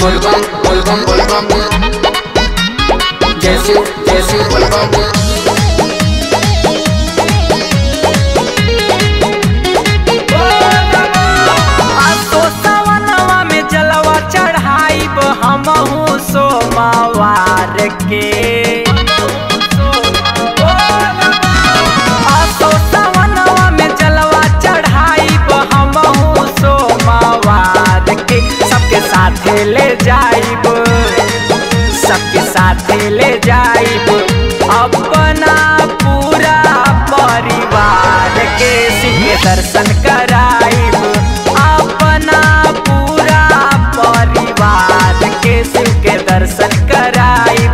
बोलबम बोलबम बोलबम जैसे जैसे बोलबम आसो सवनवा में जलवा चढ़ाइब हमहू सोमवार के आसो सवनवा में जलवा चढ़ाइब हमहू सोमवार के सबके साथे ले जाइब सबके साथे ले जाइब अपना पूरा परिवार के सिंह दर्शन कराइब अपना पूरा परिवार के शिव के दर्शन कराइब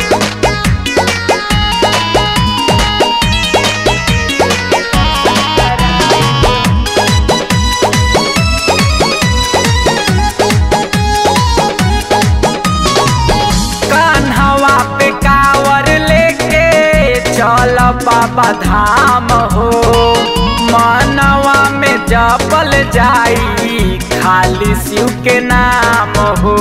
कान्हवा पे कावर लेके चल बाबा धाम हो मनवा में जपल जाई खाली शिव के नाम हो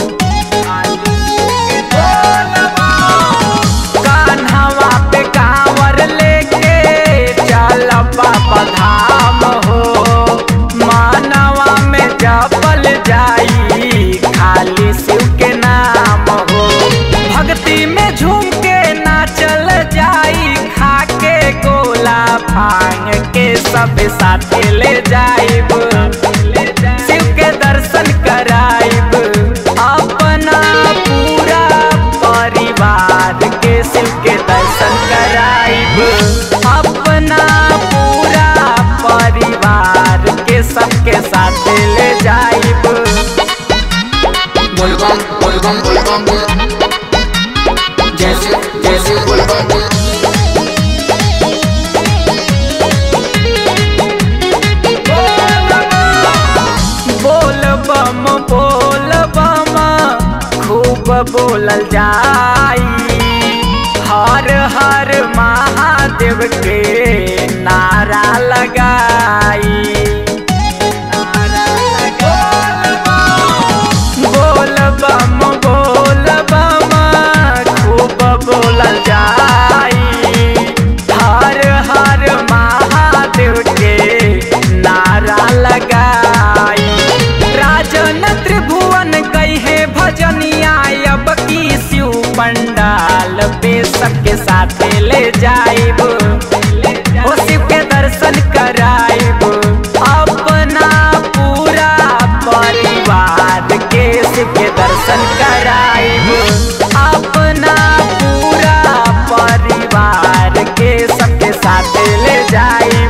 कान्हवा पे कावर लेके चल बाबा धाम हो मानवा में जपल जाई खाली शिव के नाम हो भक्ति में झूम के नाचल जाई खा के गोला भांग के सब साथे ले जाइब शिव के दर्शन कराइब अपना पूरा परिवार के शिव के दर्शन कराइब अपना पूरा परिवार के सबके साथ ले जाइब बोलबम बोलबम बोलबम जैसे जैसे बोलबम बोल बम बोल बम खूब बोलल जाई हर हर महादेव के नारा लगाई बोल बम बोल बम खूब बोलल जाई हर हर महादेव के नारा लगाई राजन त्रिभुवन कहे भजनिया अब की शिव पंडाल पे सबके साथे ले जाइब ओ शिव के दर्शन कराइब अपना पूरा परिवार के शिव के दर्शन कराइब अपना पूरा परिवार के सबके साथ ले जाइब